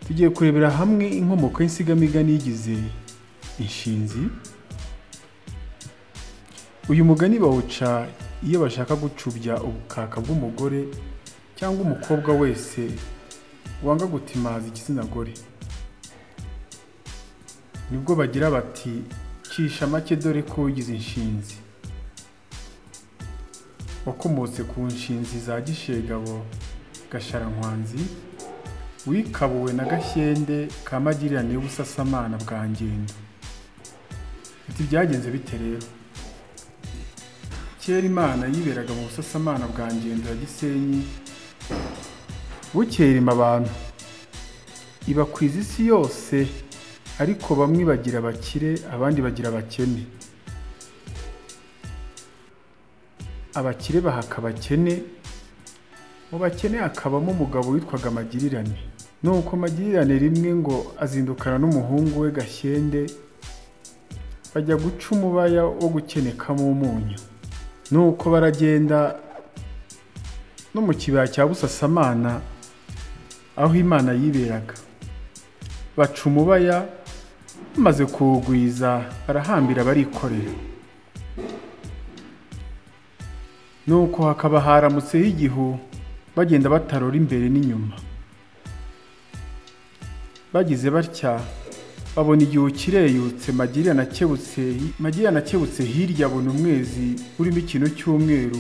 tugiye kurebera hamwe inkomoko y'insigamigani yigize inshinzi uyu mugani bawuca iyo bashaka gucubya ubukaka bw'umugore cyangwa umukobwa wese wanga gutimaza igitsina gore nibwo bagira bati cisha make dore ko wigize inshinzi wakomotse ku nshinzi za gishegabo gasharankwanzi wikabuwe na gashyende ka magirirane y'ubusasamana bwa ngendo ati byagenze bite rero kera imana yiberaga mu busasamana bwa ngendo ya gisenyi bukera ima abantu ibakwiza isi yose ariko bamwe bagira abakire abandi bagira abakene abakire bahaka abakene mu bakene hakabamo umugabo witwaga magirirane nuko magirirane rimwe ngo azindukana n'umuhungu we gashyende bajya guca umubaya wo gukenekamo umunyu nuko baragenda no mu kibaya cya busasamana aho imana yiberaga baca umubaya bamaze kuwugwiza barahambira barikorera nuko hakaba haramutseho igihu bagenda batarora imbere n'inyuma bagize batya babona igihu kireyutse magirana akebutse magirana akebutse hirya abona umwezi urimo ikintu cy'umweru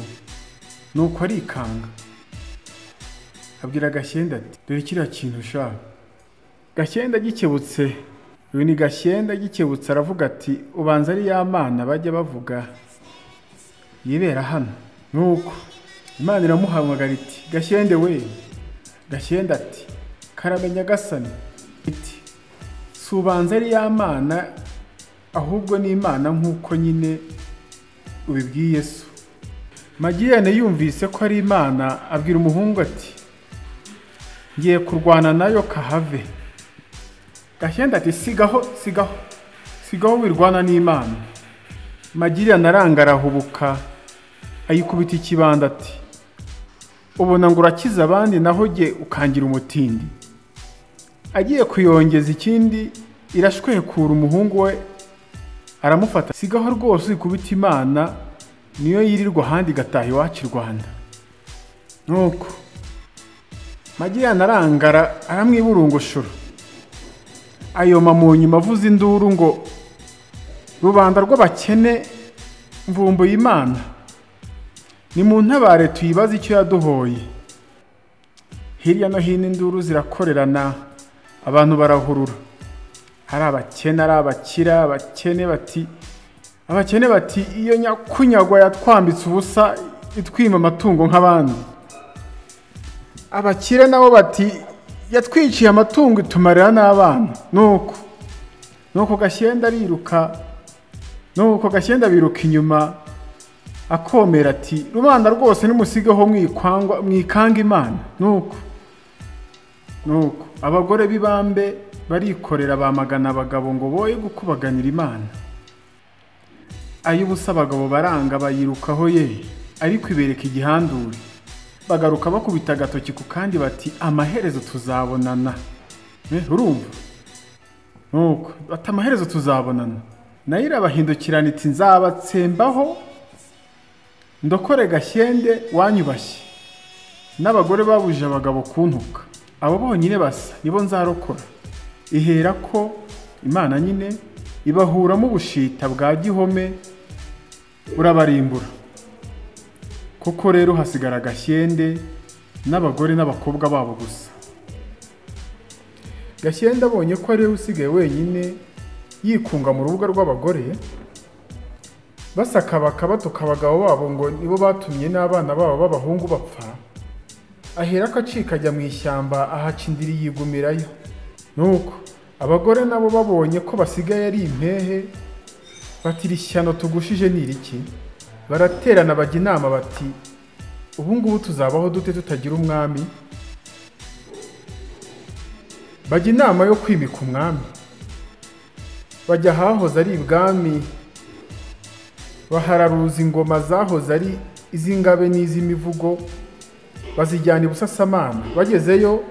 nuko arikanga abwira gashyenda ati dore kiriya kintu ushaka gashyenda gikebutse uyu ni gashyenda gikebutse aravuga ati ubanza ari ya mana bajya bavuga yibera hano nuko imana iramuhamagara iti gashyende we gashyenda ati karamenya gasani iti si ubanza ari ya mana ahubwo ni imana nk'uko nyine ubibwiye yesu magiyane yumvise ko ari imana abwira umuhungu ati ngiye kurwana nayo kahave gashyenda ati sigaho sigaho sigaho wirwana n'imana magirana aranga arahubuka ayikubita ikibanda ati ubona ngo urakiza abandi naho jye ukangira umutindi agiye kuyongeza ikindi irashwekura umuhungu we aramufata sigaho rwose ikubita imana niyo yirirwa ahandi igataha iwacu i rwanda nuko magirana arangara aramwiburungushura ayoma mu nyuma avuza induru ngo rubanda rw'abakene mvumbuye imana ni mu ntabare tuyibaze icyo yaduhoye hirya no hino induru zirakorerana abantu barahurura ari abakene ari abakira abakene bati abakene bati iyo nyakunyagwa yatwambitse ubusa itwima amatungo nk'abandi abakire nabo bati yatwiciye amatungo itumarira n'abana nuko nuko gashyenda ariruka nuko gashyenda biruka inyuma akomera ati rubanda rwose nimusigeho mwikwangwa mwikanga imana nuko nuko abagore b'ibambe barikorera bamagana abagabo ngo boye gukubaganira imana ay'ubusa abagabo baranga bayirukaho ye ariko ibereka igihandure bagaruka bakubita agatoki ku kandi bati amaherezo tuzabonana Eh, urumva nuko bati amaherezo tuzabonana nayo irabahindukirana iti nzabatsembaho ndokore gashyende wanyubashye n'abagore babujije abagabo kuntuka abo bonyine basa nibo nzarokora ihera ko imana nyine ibahuramo ubushita bwa gihome burabarimbura koko rero hasigara gashyende n'abagore n'abakobwa babo gusa gashyende abonye ko ariwe usigaye wenyine yikunga mu rubuga rw'abagore basakabaka batuka abagabo babo ngo nibo batumye n'abana babo b'abahungu bapfa ahera ko acika ajya mu ishyamba ahaca indiri yigumirayo nuko abagore nabo babonye ko basigaye ari impehe batira ishyano tugushije ni iriki baraterana bajya inama bati ubu ngubu tuzabaho dute tutagira umwami bajya inama yo kwimika umwami bajya ahahoze ari ibwami bahararuza ingoma zahoze ari iz'ingabe n'iz'imivugo bazijyana i busasamana bagezeyo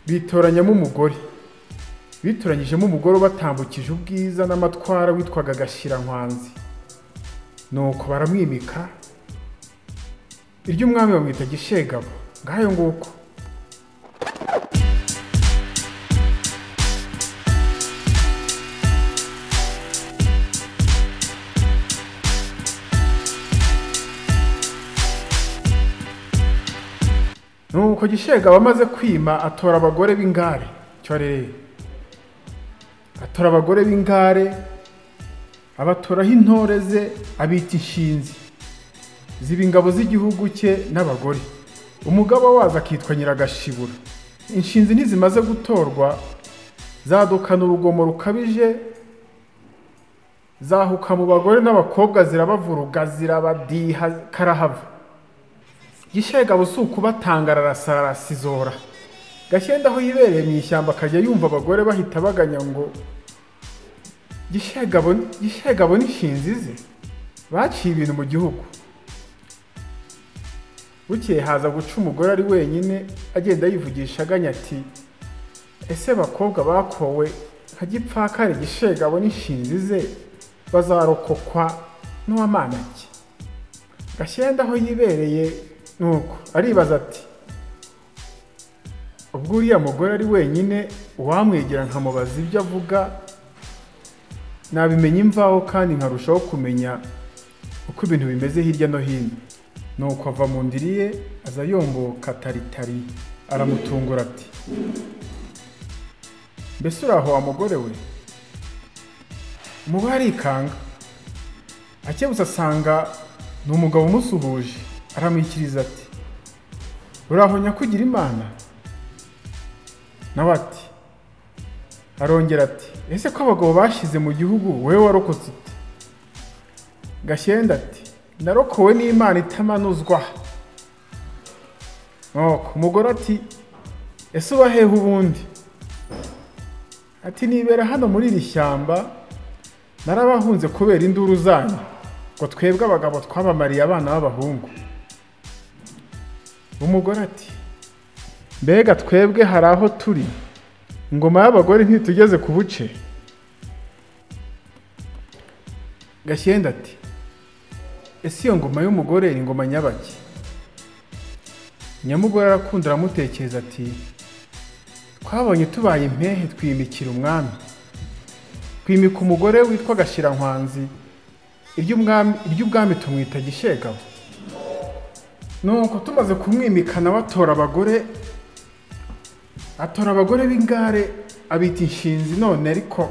bitoranyamo umugore bituranyijemo umugore ubatambukije ubwiza n'amatwara witwaga gashyiranywanzi nuko baramwimika iry'umwami bamwita gishegabo ngayo nguko nuko gishegabo amaze kwima atora abagore b'ingare cyorere atora abagore b'ingare abatoraho intore ze abita inshinzi ziba ingabo z'igihugu cye n'abagore umugaba wazo akitwa nyiragashibura inshinzi ntizimaze gutorwa zadukana urugomo rukabije zahuka mu bagore n'abakobwa zirabavuruga zirabadiha karahava gishegabo si ukubatanga ararasa arasizora gashyenda aho yibereye mu ishyamba akajya yumva abagore bahita baganya ngo gishegabo gishegabo n'inshinzi ze baciye ibintu mu gihugu bukeye haza guca umugore ari wenyine agenda yivugisha aganya ati ese bakobwa bakowe nka gipfakare gishegabo n'inshinzi ze bazarokokwa n'uwamanake gashyenda aho yibereye nuko aribaza ati ubwo uriya mugore ari wenyine uwamwegera nkamubaza ibyo avuga nabimenya imvaho kandi nkarushaho kumenya uko ibintu bimeze hirya no hino nuko ava mu ndiri ye aza yomboka taritari aramutungura ati mbese uri aho wa mugore we umuba arikanga akebutse asanga ni umugabo umusuhuje aramwikiriza ati uraho nyakugira imana nawe ati arongera ati ese ko abagabo bashyize mu gihugu wowe warokotse uti gashyenda ati narokowe n'imana itamanuzwa nuko umugore ati ese ubahehe ubundi ati nibera hano muri iri shyamba narabahunze kubera induru zanyu ngo twebwe abagabo twabamariye abana b'abahungu umugore ati mbega twebwe hari aho turi ingoma y'abagore ntitugeze ku buce gashyenda ati ese iyo ngoma y'umugore ni ingoma nyabaki nyamugore arakunda aramutekereza ati twabonye tubaye impehe twimikira umwami twimika umugore witwa gashyiranywanzi iby'ubwami tumwita gishegabo nuko tumaze kumwimikana batora abagore atora abagore b'ingare abita inshinzi none ariko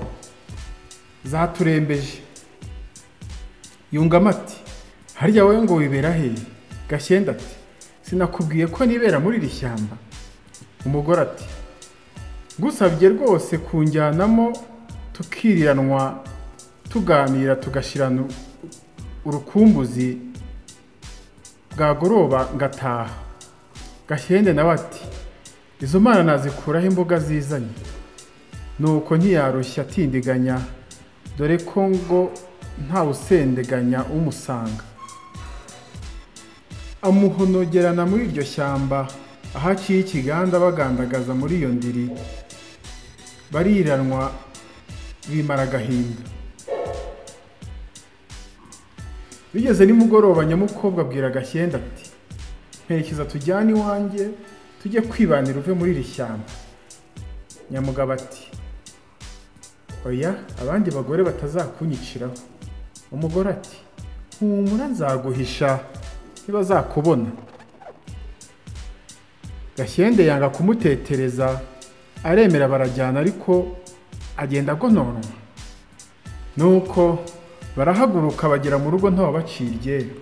zaturembeje yungamo ati harya wowe ngo wibera he gashyenda ati sinakubwiye ko nibera muri iri shyamba umugore ati gusabye rwose kunjyanamo tukiriranwa tuganira tugashyirana urukumbuzi bwagoroba ngataha gashyende nawe ati izo mana nazikuraho imboga zizanye nuko ntiyarushya atindiganya dore ko ngo ntawusendeganya umusanga amuhonogerana muri iryo shyamba aho aciye ikiganda bagandagaza muri iyo ndiri bariranwa bimara agahinda bigeze nimugoroba nyamukobwa abwira agashyenda ati nterekeza tujyane iwanjye tujye kwibanira uve muri iri shyamba nyamugabo ati oya abandi bagore batazakunyiciraho umugore ati humura nzaguhisha ntibazakubona gashyende yanga kumutetereza aremera barajyana ariko agenda agononwa nuko barahaguruka bagera mu rugo ntawabaciye iryera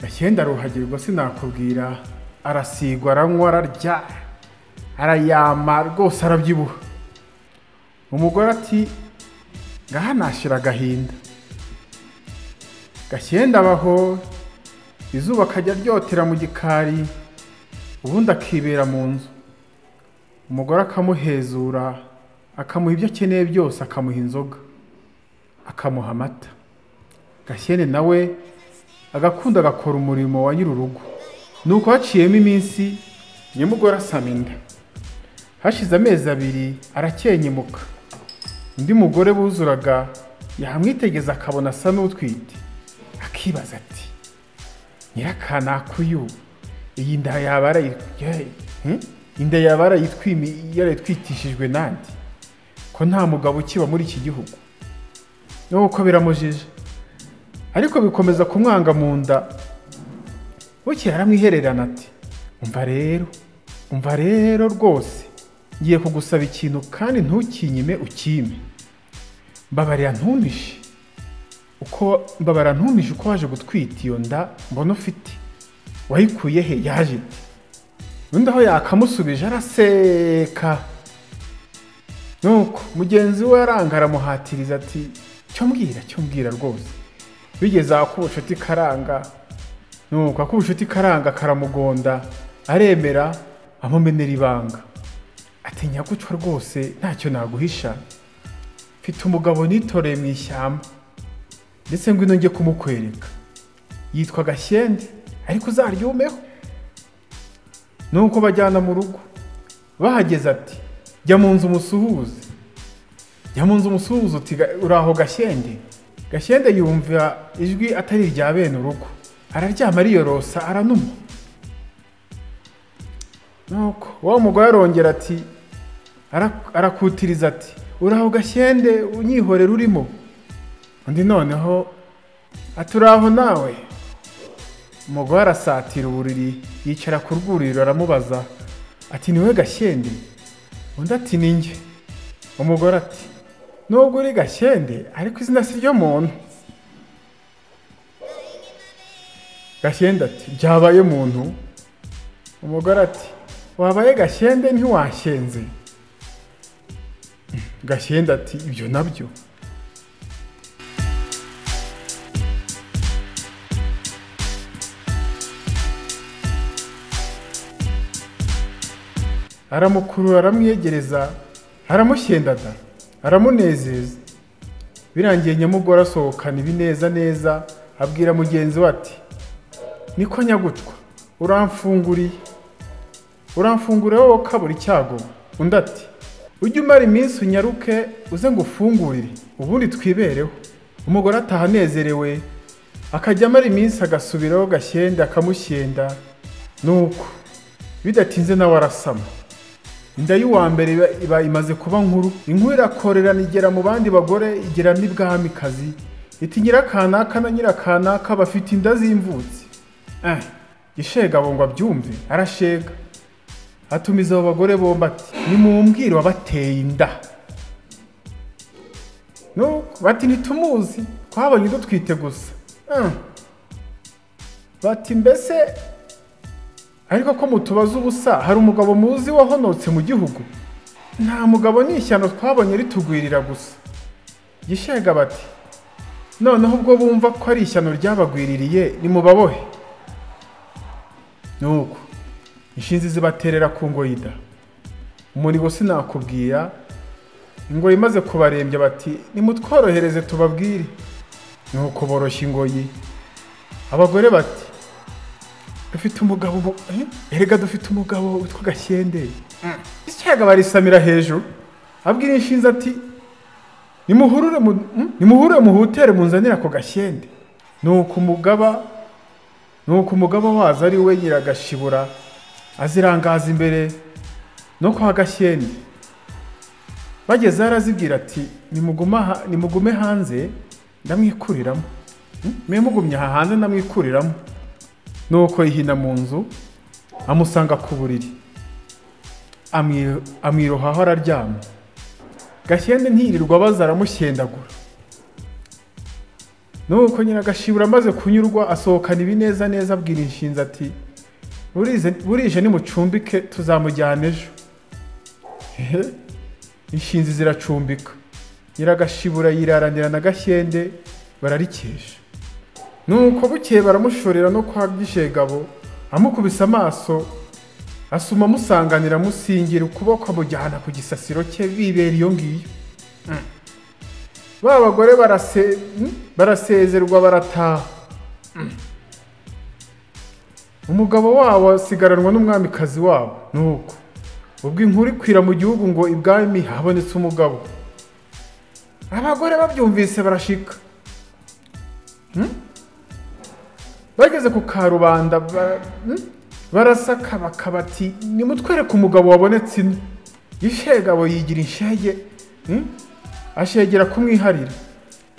gashyenda aruhagirwa sinakubwira arasigwa aranywa ararya arayama rwose arabyibuha umugore ati ngaha nashira agahinda gashyenda abaho izuba akajya ryotera mu gikari ubundi akibera mu nzu umugore akamuhezura akamuha ibyo akeneye byose akamuha inzoga akamuha amata gashyene nawe agakunda agakora umurimo wa nyir'urugo ni uko haciyemo iminsi nyamugore asama inda hashize amezi abiri arakenyemuka undi mugore buzuraga yamwitegeza akabona asa n'utwite akibaza ati nyirakanaka uyu iyi nda yaba arayi- yayi- hmm? inda yaba arayitwimi- yarayitwitishijwe nande ko nta mugabo ukiba muri iki gihugu nuko biramujije ariko bikomeza kumwanga mu nda bukeye aramwihererana ati umva rero umva rero rwose ngiye kugusaba ikintu kandi ntukinyime ukime mbabarira ntumpishe uko mbabara ntumpishe uko waje gutwita iyo nda mbona ufite wayikuye he yaje ite undi aho yakamusubije araseka nuko mugenzi we aranga aramuhatiriza ati cyo mbwira cyo mbwira rwose bigeze ahakubucuti karanga nuko akubucuti karanga karamugonda aremera amumenera ibanga ati nyagucwa rwose ntacyo naguhisha mfite umugabo nitoreye mu ishyamba ndetse ngwino njye kumukwereka yitwa gashyende ariko uzaryumeho nuko bajyana mu rugo bahageze ati jya mu nzu umusuhuze jya mu nzu umusuhuze uti "Ga- uraho gashyende gashyende yumva ijwi atari irya bene urugo araryama ariyorosa aranuma nuko wa mugore arongera ati ara- arakutiriza ati uraho gashyende unyihorera urimo undi noneho ati uraho nawe umugore arasatira uburiri yicara ku rwuriro aramubaza ati niwe gashyende undi ati ni njye umugore ati nubwo uri gashyende ariko izina si ryo muntu gashyende ati byabaye muntu umugore ati wabaye gashyende ntiwashyenze gashyende ati ibyo nabyo aramukurura aramwiyegereza aramushyendada aramunezeza birangiye nyamugore asohokana ibineza neza abwira mugenzi we ati niko nyagutwa uramfunguriye uramfungurira wowe kabura icyago undi ati ujye umara iminsi unyaruke uze ngo ufungurire ubundi twibereho umugore ataha anezerewe akajya amara iminsi agasubiraho gashyenda akamushyenda nuko bidatinze nawe arasama inda y'uwa mbere iba- iba imaze kuba nkuru inkuru irakorerana igera mu bandi bagore igera n'ibwamikazi iti nyirakanaka na nyirakanaka bafite inda z'imvutsi eh ishegabo ngo abyumve arashega atumiza abo bagore bombi ati nimumbwire wabateye inda no bati ntitumuzi twabonye dutwite gusa Eh. bati mbese ariko ko mutubaza ubusa hari umugabo muzi wahonotse mu gihugu nta mugabo ni ishyano twabonye ritugwirira gusa gishega bati noneho ubwo bumva ko ari ishyano ryabagwiririye nimubabohe nuko inshinzi zibaterera ku ngoyida umurigo sinakubwira ingoyi imaze kubarembya bati nimutworohereze tubabwire nuko boroshya ingoyi abagore bati dufite umugabo mu- eh? erega dufite umugabo witwa gashyende isyaga barisamira hejuru abwira inshinzi ati nimuhurure mu- hmm? nimuhure muhutere munzanire ako gashyende nuko umugaba nuko umugaba wazo ari we nyiragashibura azirangaza imbere no kwa gashyende bagezeho arazibwira ati "Nimuguma ha- nimugume hanze ndamwikuriramo Hmm? mwe mugumye aha hanze ndamwikuriramo nuko yihina mu nzu amusanga ku buriri amwi- amwirohaho araryama gashyende ntiyirirwa abaza aramushyendagura nuko nyiragashibura amaze kunyurwa asohokana ibineza neza abwira inshinzi ati "Burize- burije nimucumbike tuzamujyana ejo Ehe, inshinzi ziracumbika nyiragashibura yiraranira na gashyende bararikesha nuko bukeye baramushorera no kwa gishegabo amukubise amaso asuma amusanganira amusingira ukuboko amujyana ku gisasiro cye bibera iyo ngiyo Mm. ba bagore barase- mm, barasezerwa barataha Mm. umugabo wabo asigaranwa n'umwamikazi wabo nuko ubwo inkuru ikwira mu gihugu ngo ibwami habonetse umugabo abagore babyumvise barashika Hmm? bageze ku karubanda ba- hmm? barasaka bakabati nimutwereke umugabo wabonetse ino ishegabo yigira inshege hmm? ashegera kumwiharira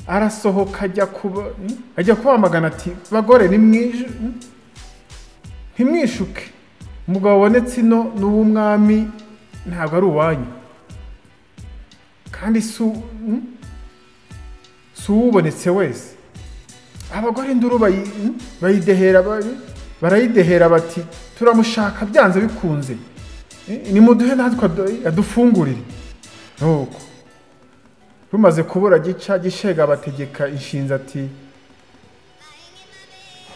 arasohoka ajya kuba hmm? ajya kubamagana ati bagore nimwije hmm? ntimwishuke umugabo wabonetse ino ni uw'umwami ntabwo ari uwanyu kandi si u- hmm? si uwubonetse wese abagore induru bayi- hmm? bayidehera ba- barayidehera bati turamushaka byanze bikunze Eh, nimuduhe natwe adu- adufungurire nuko rumaze kubura gica gishega abategeka inshinzi ati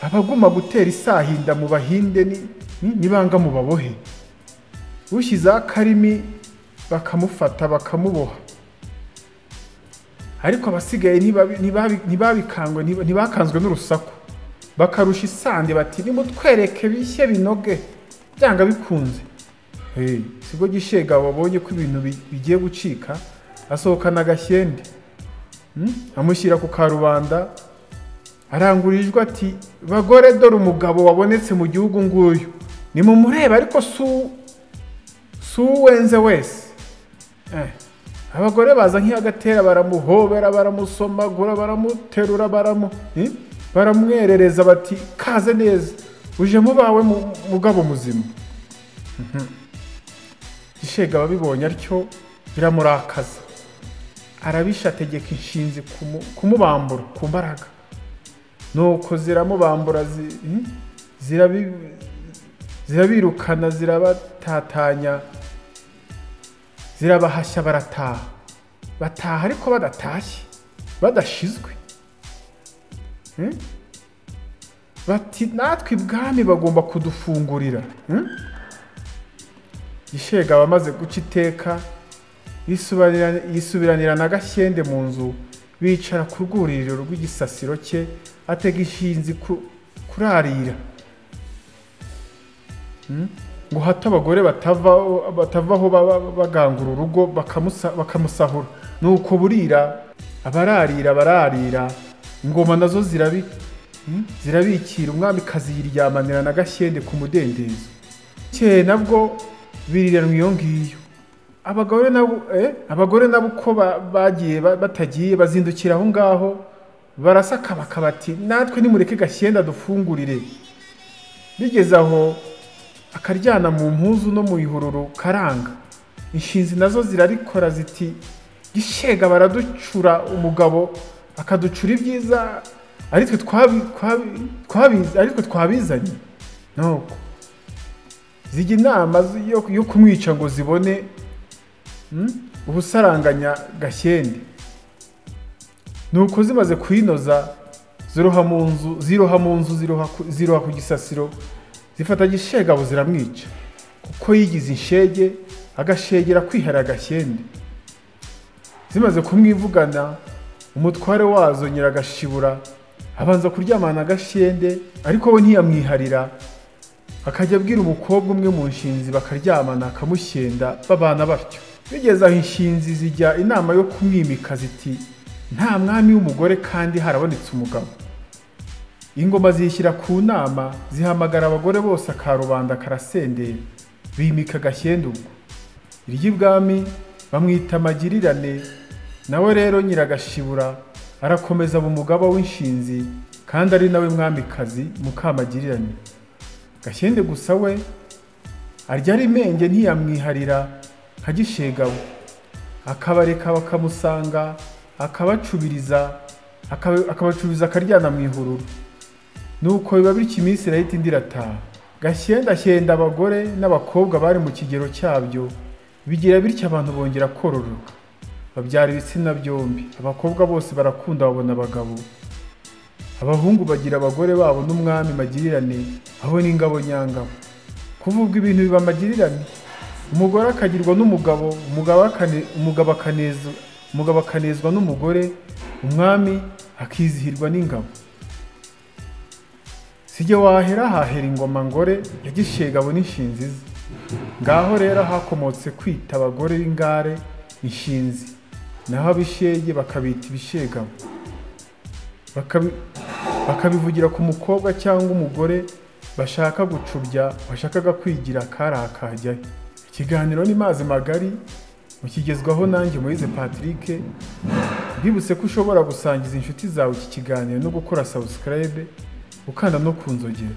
abaguma gutera isahinda mu bahinde ni- ni- nibanga mu babohe ushyizeho akarimi bakamufata bakamuboha ariko abasigaye ntibabi- ntibabi- ntibabikangwe ntiba- ntibakanzwe n'urusaku bakarusha isandi bati nimutwereke bishye binoge byanga bikunze Hey, sibwo gishega wabonye ko ibintu bi- bigiye gucika asohokana agashyende Hmm? amushyira ku karubanda arangurijwe ati bagore dore umugabo wabonetse mu gihugu nguyu nimumurebe ariko si uw- si uwenze wese Eh, abagore baza nk'iyagatera baramuhobera baramusomagura baramuterura baramu eh, baramwerereza bati kaze neza uje mubawe mu- mugabo muzima Mhm. gishega ababibonye atyo biramurakaza arabisha ategeka inshinzi kumu- kumubambura ku mbaraga nuko ziramubambura zi- eh, zirabi- zirabirukana zirabatatanya zirabahashya barataha bataha ariko badatashye badashizwe Hmm? bati natwe ibwami bagomba kudufungurira Hmm? gishega abamaze guca iteka yisubanira- yisubiranira na gashyende mu nzu bicara ku rwuririro rw'igisasiro cye atega inshinzi ku- kurarira ngo hato abagore batavaho batavaho baba bagangura urugo bakamusa- bakamusahura nuko burira abararira bararira ingoma nazo zirabi hmm? zirabikira umwamikazi yiryamanira na gashyende ku mudendezo keye nabwo biriranwa iyo ngiyo abagore nabo eh, abagore nabo uko ba- bagiye ba- batagiye bazindukira aho ngaho barasaka bakabati natwe nimureke gashyende dufungurire bigeze aho akaryana mu mpuzu no mu ihururu karanga inshinzi nazo zirarikora ziti gishega baraducura umugabo akaducura ibyiza aritwe twabi- twabi- twabizi- aritwe twabizanye nuko zijya inama zo- yo yo kumwica ngo zibone mm, ubusaranganya gashyende nuko zimaze kuyinoza ziroha mu nzu ziroha mu nzu ziroha ku- ziroha ku gisasiro zifata gishegabo ziramwica kuko yigize inshege agashegera kwihara agashyende zimaze kumwivugana umutware wazo nyiragashibura abanza kuryamana agashyende ariko we ntiyamwiharira akajya abwira umukobwa umwe mu nshinzi bakaryamana akamushyenda babana batyo bigeze aho inshinzi zijya inama yo kumwimika ziti nta mwami w'umugore kandi harabonetse umugabo ingoma zishyira ku nama zihamagara abagore bose akarubanda karasendera bimika agashyenda ubwo iry'ibwami bamwita magirirane nawe rero nyiragashibura arakomeza mu mugaba w'inshinzi kandi ari nawe mwamikazi mukamagirirane gashyende gusa we arya ari menge ntiyamwiharira nka gishegabo akabareka bakamusanga akabacubiriza akaba- akabacubiriza akaryana mu ihururu nuko biba bityo iminsi irahita indi irataha gashyenda shyenda abagore n'abakobwa bari mu kigero cyabyo bigira bityo abantu bongera kororoka babyara ibitsina byombi abakobwa bose barakunda babona abagabo abahungu bagira abagore babo n'umwami magirirane aho n'ingabo nyangabo kuva ubwo ibintu biba magirirane umugore akagirwa n'umugabo umugabo akane- umugabo akanezwa- umugabo akanezwa n'umugore umwami akizihirwa n'ingabo sijye wahera hahera ingoma ngore ya gishegabo n'inshinzi ze ngaho rero hakomotse kwita abagore b'ingare inshinzi naho abishege bakabita ibishegamo Bakabi- bakabivugira ku mukobwa cyangwa umugore bashaka gucubya washakaga kwigira akari akajyayo ikiganiro ni mazi magari mukigezwaho nanjye Moise Patrick mbibutse ko ushobora gusangiza inshuti zawe iki kiganiro no gukora subscribe ukanda no ku nzogera